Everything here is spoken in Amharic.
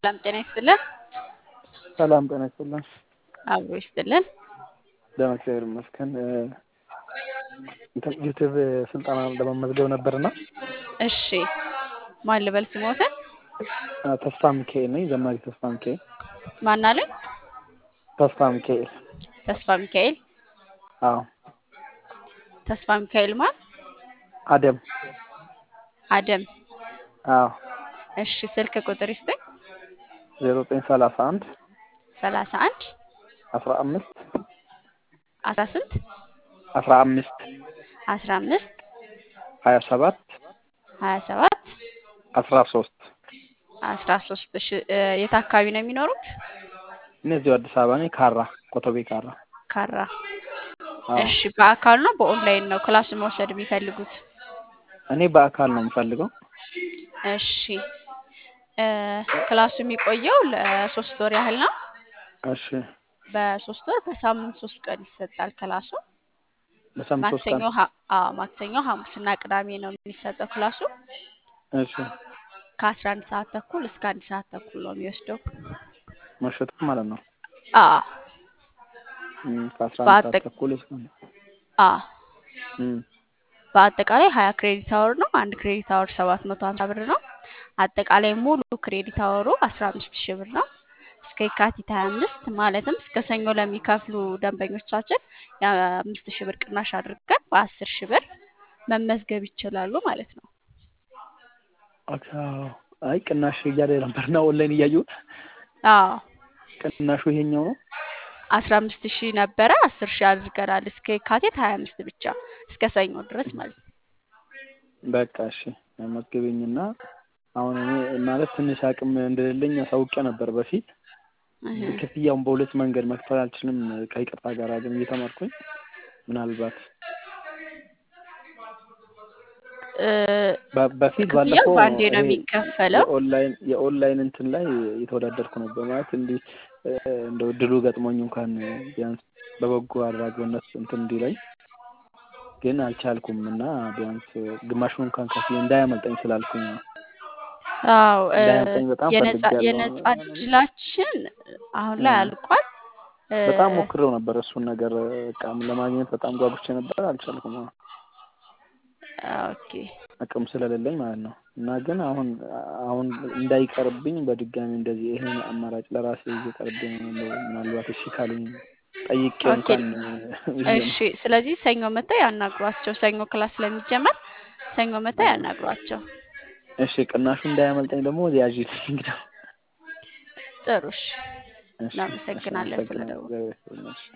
ሰላም ጤና ይስጥልን። ሰላም ጤና ይስጥልን። አብሮ ይስጥልን። ደህና እግዚአብሔር ይመስገን። እንትን ዩቲዩብ ስልጠና ለመመዝገብ ነበርና እሺ ማን ልበል ስሞትን? ተስፋ ሚካኤል ነኝ። ዘማሪ ተስፋ ሚካኤል። ማን አለኝ? ተስፋ ሚካኤል። ተስፋ ሚካኤል። አዎ ተስፋ ሚካኤል ማን? አደም። አደም። አዎ እሺ ስልክ ቁጥር ይስጠኝ። ዜሮ ዘጠኝ ሰላሳ አንድ ሰላሳ አንድ አስራ አምስት አስራ ስንት አስራ አምስት አስራ አምስት ሀያ ሰባት ሀያ ሰባት አስራ ሶስት አስራ ሶስት እሺ እ የት አካባቢ ነው የሚኖሩት? እነዚሁ አዲስ አበባ ነኝ። ካራ ኮተቤ ካራ። ካራ። አዎ እሺ በአካል ነው በኦንላይን ነው ክላሱን መውሰድ የሚፈልጉት? እኔ በአካል ነው የምፈልገው። እሺ እ ክላሱ የሚቆየው ለሶስት ወር ያህል ነው። እሺ በሶስት ወር በሳምንት ሶስት ቀን ይሰጣል ክላሱ። በሳምንት ሶስት ቀን ማክሰኞ ሀ- አዎ ማክሰኞ ሐሙስና ቅዳሜ ነው የሚሰጠው ክላሱ። እሺ ከአስራ አንድ ሰዓት ተኩል እስከ አንድ ሰዓት ተኩል ነው የሚወስደው። መሸጥ ማለት ነው። አዎ እም፣ ከአስራ አንድ ሰዓት በአጠቅ ተኩል እስከ አዎ እም፣ በአጠቃላይ ሀያ ክሬዲት አወር ነው። አንድ ክሬዲት አወር ሰባት መቶ ሀምሳ ብር ነው። አጠቃላይ ሙሉ ክሬዲት አወሩ አስራ አምስት ሺህ ብር ነው። እስከ የካቲት ሀያ አምስት ማለትም እስከ ሰኞ ለሚከፍሉ ደንበኞቻችን የአምስት ሺህ ብር ቅናሽ አድርገን በአስር ሺህ ብር መመዝገብ ይችላሉ ማለት ነው። ኦኬ፣ አዎ። አይ ቅናሽ እያለ ነበርና ኦንላይን እያየሁት አዎ ቅናሹ ይሄኛው ነው። አስራ አምስት ሺህ ነበረ አስር ሺህ አድርገናል እስከ የካቲት ሀያ አምስት ብቻ እስከ ሰኞ ድረስ ማለት ነው። በቃ እሺ መዝግበኝና አሁን እኔ ማለት ትንሽ አቅም እንደሌለኝ አሳውቄ ነበር በፊት። እህ ክፍያውን በሁለት መንገድ መክፈል አልችልም ከይቅርታ ጋር ግን እየተማርኩኝ ምናልባት እ በ- በፊት ክፍያው ባለፈው በአንዴ ነው ይሄ የሚከፈለው። የኦንላይን የኦንላይን እንትን ላይ የተወዳደርኩ ነበር ማለት እንዲህ እ፣ እንደው እድሉ ገጥሞኝ እንኳን ቢያንስ በበጎ አድራጎነት እንትን እንዲለኝ ግን አልቻልኩም እና ቢያንስ ግማሹን እንኳን ከፍዬ እንዳያመልጠኝ ስላልኩኝ ነው። አዎ እ እንዳያመልጠኝ በጣም የነጻ ፈልጌያለሁ። የነጻ እድላችን አሁን ላይ እም፣ አልቋል። እ በጣም ሞክሬው ነበር እሱን ነገር በቃ ለማግኘት በጣም ጓጉቼ ነበር፣ አልቻልኩም። አዎ፣ ኦኬ አቅም ስለሌለኝ ማለት ነው። እና ግን አሁን አሁን እንዳይቀርብኝ በድጋሚ እንደዚህ ይሄን አማራጭ ለራሴ እየቀርብኝ ነው። እንደው ምናልባት እሺ ካሉኝ ጠይቄ ኦኬ እንኳን ብዬ ነው። እሺ። ስለዚህ ሰኞ መጥተው ያናግሯቸው። ሰኞ ክላስ ስለሚጀመር ሰኞ መጥተው አዎ። ያናግሯቸው። እሺ ቅናሹ እንዳያመልጠኝ ደግሞ ያዥልኝ እንግዲህ። ጥሩ እሺ። እሺ እሺ፣ እናመሰግናለን አመሰግናለሁ። ስለደወሉ። እግዚአብሔር ይስጥልኝ። እሺ